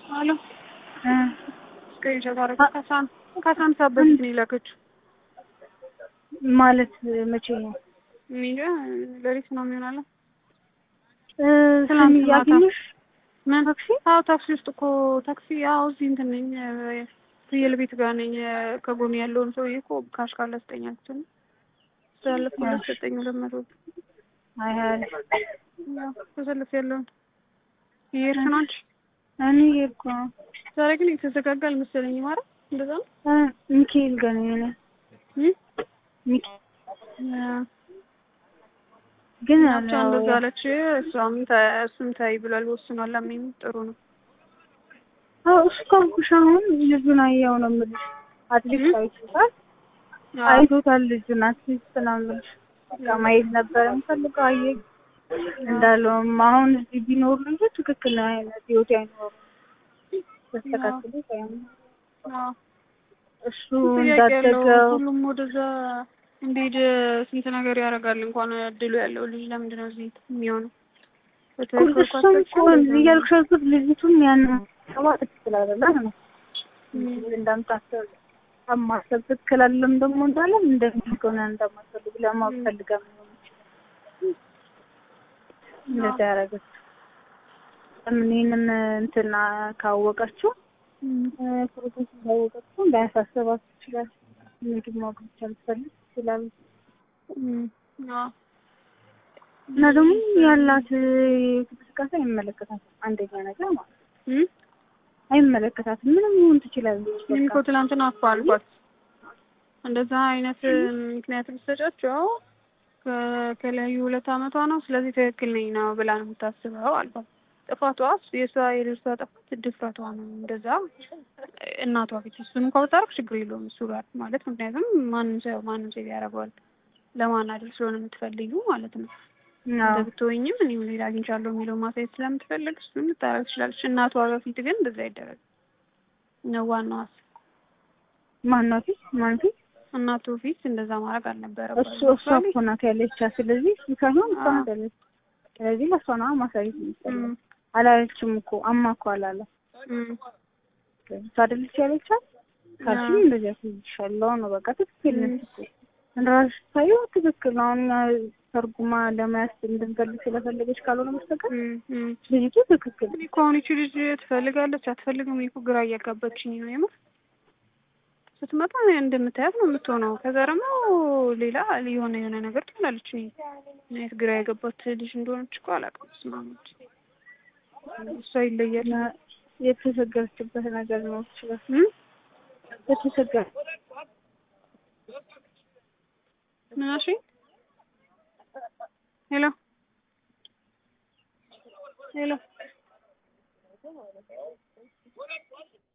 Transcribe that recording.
አሎ እ ስክሪንሾት አደረገ ከሳም ከሳም ሰዓት በፊት ነው የላከችው። ማለት መቼ ነው? እኔ እንጃ ሌሊት ነው የሚሆናለ። እ ትናንት ስሚ ማታ። አገኘሽ? ምን ታክሲ? አዎ ታክሲ ውስጥ እኮ ታክሲ አዎ እዚህ እንትን ነኝ እ ፍየል ቤት ጋር ነኝ። እ ከጎን ያለውን ሰውዬ እኮ ካሽ ካለ ስጠኝ አልኩት። ስላለፍኩለት ሰጠኝ ሁለት መቶ ብር። አይ አይ ያው ተሰልፍ ያለውን እየሄድሽ ነው አንቺ? እኔ ሄድኩ ነው። ዛሬ ግን የተዘጋጋ አልመሰለኝም። ኧረ እንደዛ ነው እ ሚካኤል ጋር ነኝ እኔ እ ሚካኤል ያ ግን ብቻ እንደዛ አለች። እሷም ተ- እሱም ታይ ብሏል ወስኗል። ለምን ጥሩ ነው። አዎ እሱ ካልኩሽ አሁን ልጁን አየኸው ነው የምልሽ። አትሊስት አይቶታል አይቶታል ልጁን አትሊስት ነው የምልሽ። በቃ ማየት ነበር የምፈልገው አየህ እንዳለውም አሁን እዚህ ቢኖር ልጁ ትክክል ነው አይነት ህይወት አይኖርም። ተስተካክሎ ሳይሆን አዎ እሱ ጥያቄ ያለው እንዳደገው ሁሉም ወደዛ እንዲሄድ ስንት ነገር ያደርጋል። እንኳን እድሉ ያለው ልጅ ለምንድን ነው እዚህ የሚሆነው? በትክክል እኮ እሱም እኮ አስፈጭ እያልኩሽ ያልኩት ልጅቱም ያን ሰባ ትክክል አይደለም ነው እንደምታስብ ማሰብ ትክክል አይደለም ደግሞ እንዳለም እንደሚሆነ እንደማትፈልግ ለማወቅ ፈልጋ ነው እንደዛ ያደረገች። ለምን ይህንን እንትና ካወቀችው ፕሮሰስ ካወቀችው እንዳያሳስባት ይችላል። ምግብ ማወቅ ብቻ ልትፈልግ ይችላል። እና ደግሞ ያላት እንቅስቃሴ አይመለከታትም። አንደኛ ነገር ማለት ነው አይመለከታትም። ምንም ይሁን ትችላለች። እኔም በቃ እኮ ትናንትና እኮ አልኳት እንደዛ አይነት ምክንያት ብትሰጫቸው ከ- ከለያዩ ሁለት አመቷ ነው። ስለዚህ ትክክል ነኝ ነው ብላ ነው የምታስበው አልኳት። ጥፋቷ የእሷ የልጅቷ ጥፋት ድፍረቷ ነው። እንደዛ እናቷ ፊት እሱን እንኳ ብታረግ ችግር የለውም እሱ ጋር ማለት ምክንያቱም ማንም ሰው ማንም ሰው ያደርገዋል ለማናደር ስለሆነ የምትፈልጊው ማለት ነው። እንደ አዎ ብትወኝም እኔም ሌላ አግኝቻለሁ የሚለው ማሳየት ስለምትፈልግ እሱን ልታረግ ትችላለች። እናቷ በፊት ግን እንደዛ አይደረግም ነው ዋናው ሀሳብ። ማነው ፊት ማን ፊት እናቱ ፊት እንደዛ ማድረግ አልነበረባትም። እሱ እሷ እኮ ናት ያለቻት። ስለዚህ እሱ ሳይሆን እሷ ናት ያለች። ስለዚህ ለእሷ ነዋ ማሳየት የሚፈልገው። እም፣ አላለችም እኮ አማ እኮ አላለ እም፣ እሷ አይደለች ያለቻት። ካልሽም እንደዚያ ትይሻለው ነው በቃ ትክክል ነች እኮ እንደራስሽ ታየው ትክክል ነው። አሁን እኛ ተርጉማ ለመያዝ እንድንፈልግ ስለፈለገች ካልሆነ በስተቀር እም፣ እም። ልጅቱ ትክክል እኔ እኮ አሁን ይቺ ልጅ ትፈልጋለች አትፈልግም? እኔ እኮ ግራ እያጋባችኝ ነው የምር። ስትመጣ እንደምታያት ነው የምትሆነው። ከዛ ደግሞ ሌላ የሆነ የሆነ ነገር ትላለች። እኔ ምን አይነት ግራ የገባት ልጅ እንደሆነች እኮ አላውቅም። ስማሞች እሷ ይለያል። እና የተቸገረችበት ነገር ነው ይችላል እም? የተቸገረ ምን አልሽኝ? ሄሎ ሄሎ